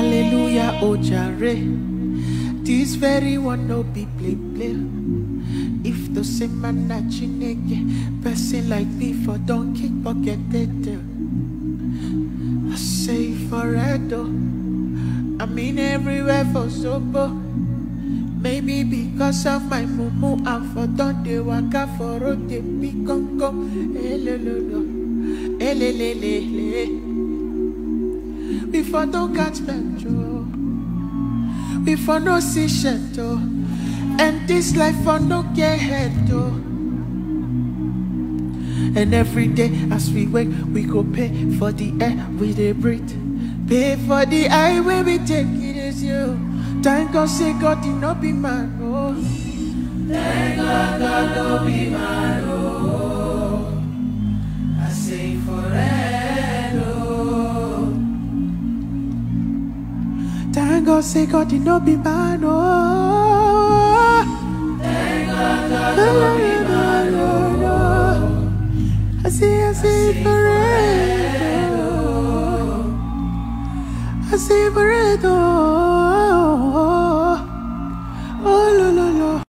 Hallelujah, oh jare. This very one no be play play. If the same man na chineke, person like me for don't kick pocket it. I say for though. I mean everywhere for sober. Maybe because of my mumu and for don dey waka for road dey pick come come. Elelelo, elelelele. Before don't catch metro. Before no see shadow. And this life for no get head though. And every day as we wake, we go pay for the air we dey breathe. Pay for the highway we take it is you. Thank God say God did not be man, oh. Thank God God no be man, oh. I say forever, oh. Thank God say God did not be man, oh. Thank God God no be man, oh. I say, I say forever, oh. I say forever, oh.